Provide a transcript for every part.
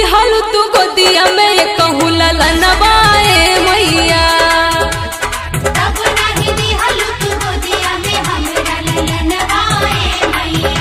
दिहल तू गोदिया में कहू ललनवाए मैया तब नाही दिहल तू गोदिया में हमरा ललनवाए मैया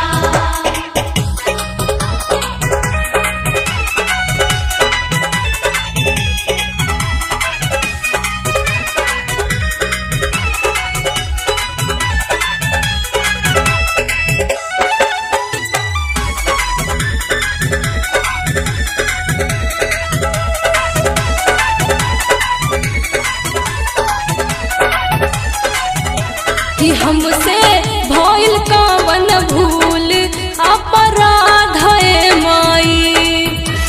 कि हमसे भइल कवन भूल अपराध है माई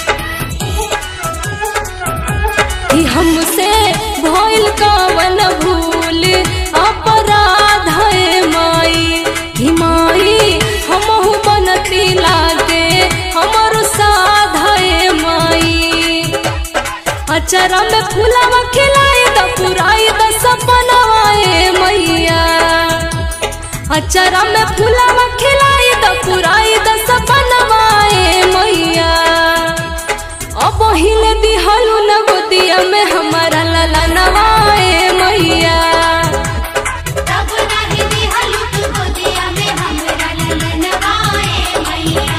कि हमसे भइल कवन भूल अपराध है माई कि माई हमहु बनती लागे हमर साध है माई अचरा में फूलवा खिलाई द पुराई द सपनवाए मैया अचरा में फूलवा खिलाई द पुराई द सपनवाए मैया अब हिले दिहलु न गोदिया में हमारा लला नवाए मैया तब नाही दिहल तू गोदिया में हमरा ललनवाए मैया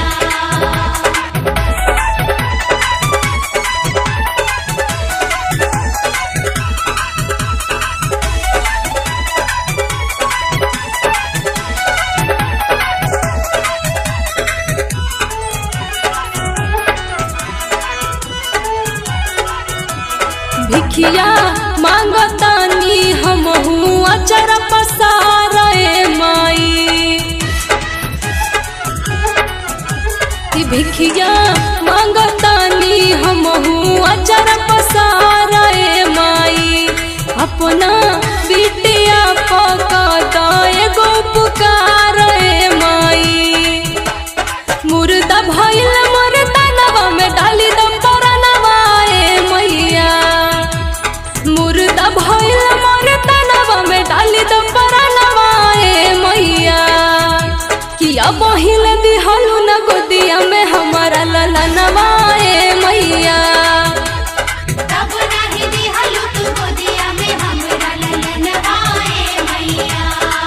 भिखिया मांगतानी हमहू अचर पसारे माई कि भिखिया मांगतानी हमहू अचर पसारे माई अपना बिटिया पकड़ एगो पुकारे माई मुर्दा भइल मुर्दा नवा में डाली दम परनवाए मैया मुर्दा भइल मुर्दा नवा में डाली दम परनवाए मैया किया बहिल दिहलु न गोदिया में हमारा लला नवाए मैया तब नाही दिहल तू गोदिया में हमरा ललनवाए मैया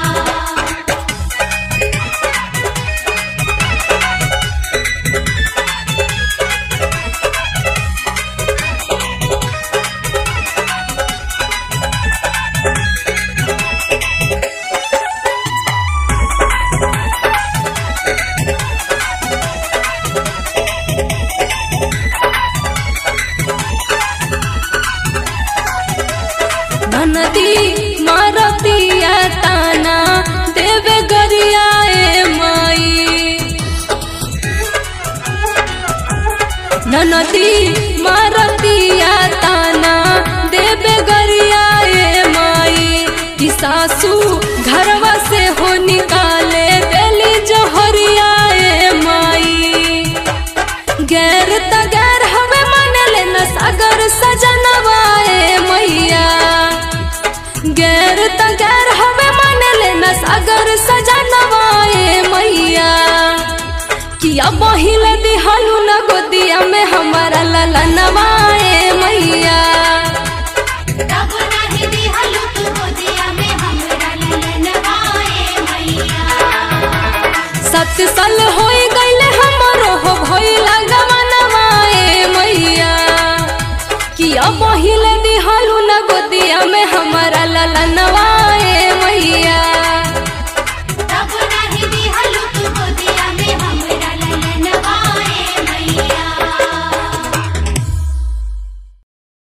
ननदी मारतिया ताना देवे गरियाए माई ननदी मारतिया ताना देवे गरियाए माई कि सासू घरवा से हो निकाले देली जहरियाए माई गैर त गैर हवे मानले न सागर सजनवाए मैया गैर त गैर हवे मानले न सागर सजनवाए मैया किया बहिल दिहलु न गोदिया में हमारा लला नवाए मैया तब नाही दिहल तू गोदिया में हमरा ललनवाए मैया सत साल होई गईले हमरो हो भइला गवनवाए मैया किया बहिल